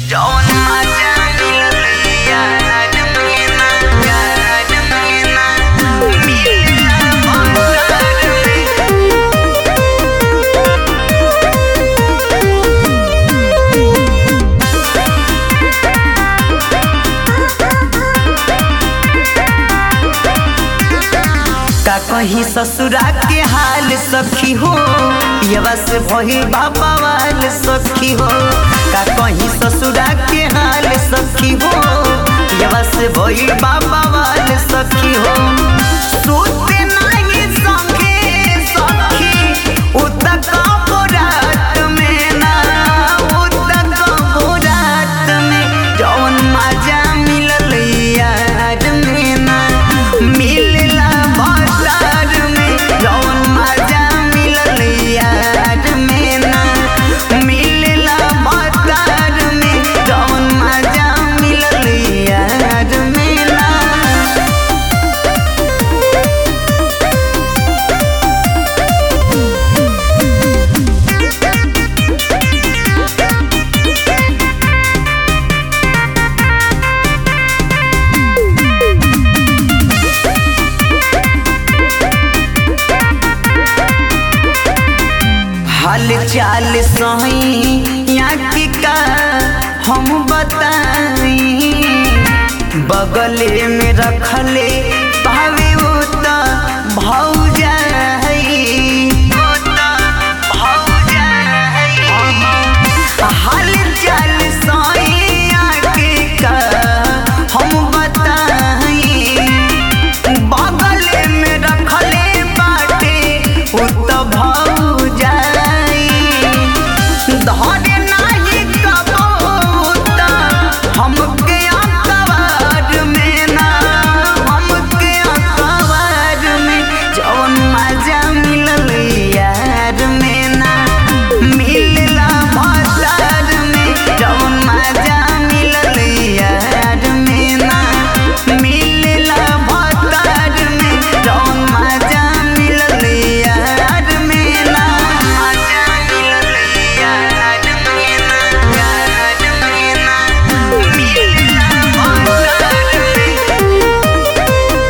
जौन मजा मिलल यार महीना यार महीना मिलला भंडार में का कहीं ससुरा के हाल सखी हो पियवा से भही बाबा वाल सखी हो का कहीं ससुरा के हाल सखी हो पियवा से भही बाबा वाल सखी हो सोते नहीं संगे सखी उतक रात में ना उतक रात में जौन मजा मिलल यार में ना मिलला बाजार में जौन मजा मिलल यार में ना मिलला बाजार में जौन मजा मिलल यार में ना हाल चाल सही यहाँ की का हम बताई बगले में रखले पावे वो त भौजा हाल चाल सही यहाँ की का हम बताई बगल में रखले बाटे उ त भौजाई धरे नाही कबूत हमके अखबार में ना हमके अखबार में जौन मजा मिलल यार में ना मिलला बाजार में जौन मजा मिलल यार में ना मिलला बाजार में जौन मजा मिलल यार में ना मजा मिलल यार में ना यार में ना मिलला बाजार में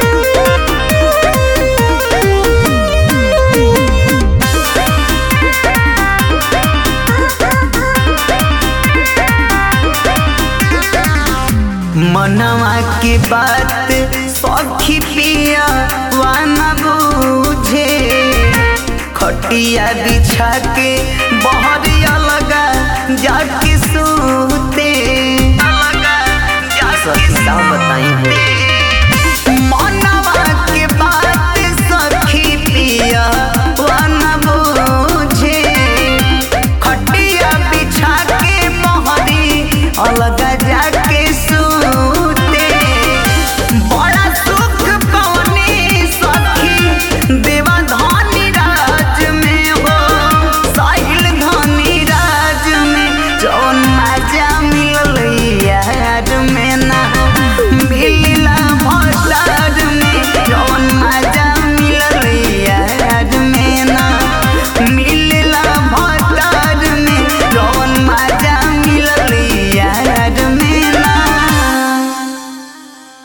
मनवा के बात सखी पिया वाना बुझे खटिया बिछा के बहरिया लगा जाके सूते